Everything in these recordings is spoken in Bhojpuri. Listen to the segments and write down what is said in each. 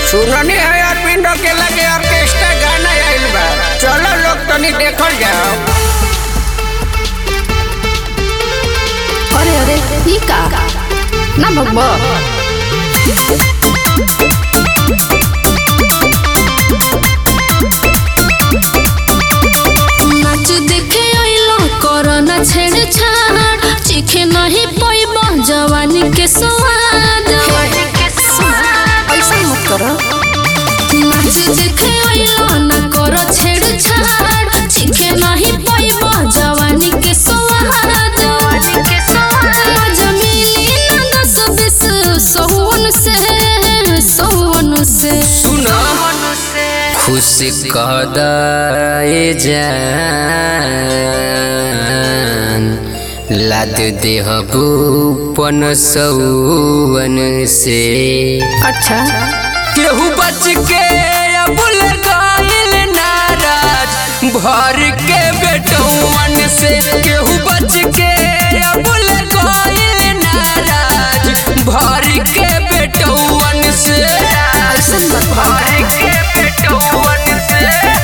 सुननी है अरविंद के लगे ऑर्केस्ट्रा गाना आइल बा चलो लोग तनी देखल जाओ अरे अरे ई का ना भगवा नाच देखे अइलो करना छेड़ छाड़ चिखे नहीं पैब जवानी के स्वाद ऐसा मत करो नाच देखे अइलो न करो छेड़ छाड़ चिखे नहीं पैब जवानी के स्वाद मजा मिली ना दस बीस सौवन से सौवन से सुनो खुश कदाए जान लाद देह भूपन सौवन से अच्छा केहू बच के अबुल गाइल नाराज भर के बेटौवन से केहू बच के अबुल गाइल नाराज भर के बेटौवन से ऐसन बात बा। भर के बेटौवन से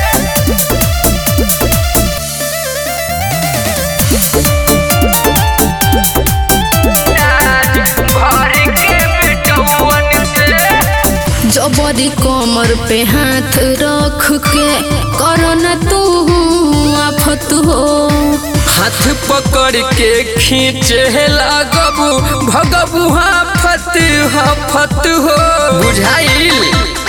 भर के बेटौवन से जबरी कमर पे हाथ रख के करो न तू आफत हो हाथ पकड़ के खींचे लागबू भगबू हाफत हाफत हो बुझाइल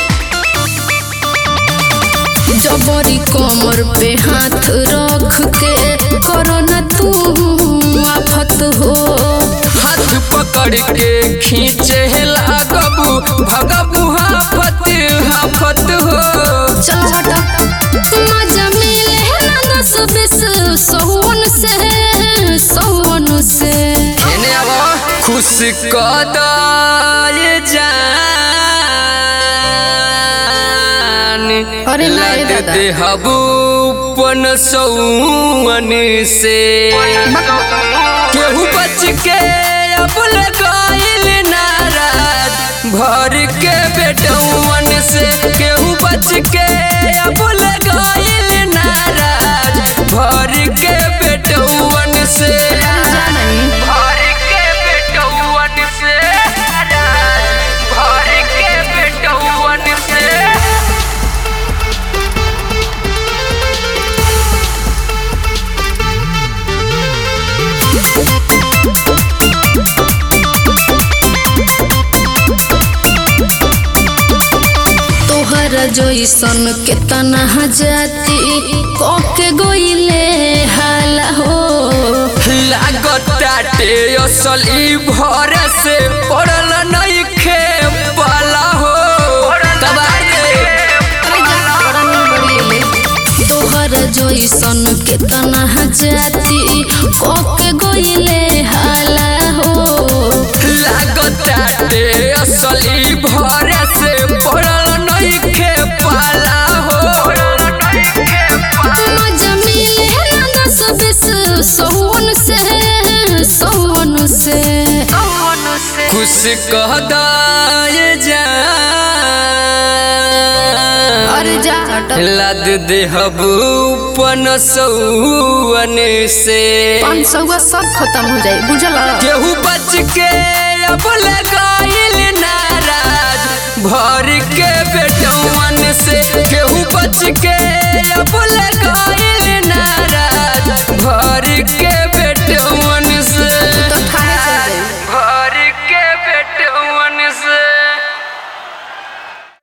जबरी कमर पे हाथ रख के करो न तू आफत हो हाथ पकड़ के खींचे लागबू भगबू हाफत हाफत हो चलो हटा मजा मिले ना दस बीस सौवन से सौवन से एने आवा खुश कदाय जान अरे ना रे लद दादा। देहबू पन सौवन से केहू बच के अब लगाइल नाराज भर के बेटौवन से केहू बच के अब लगाइल नाराज भर के बेटौवन से भर के बेटौवन से भर के बेटौवन से तोहरा जैसन के तना जाति कके गोइले हाला हो लागताटे असली भर से पड़ल नइखे पाला हो तोहरा जैसन के तना जाति कके गोइले हाला हो लागताटे असली भर से पड़ल नइखे पाला हो मजा मिले ना दस बीस सौवन से सौवन से खुश कहदाय जान अरे जा हटा लद देहबू पन सौवन से पाँच सौ सब खत्म हो जाए बुझल केहू बच के अब लगाइल नाराज भर के बेटौवन से केहू बच के अब लगाइल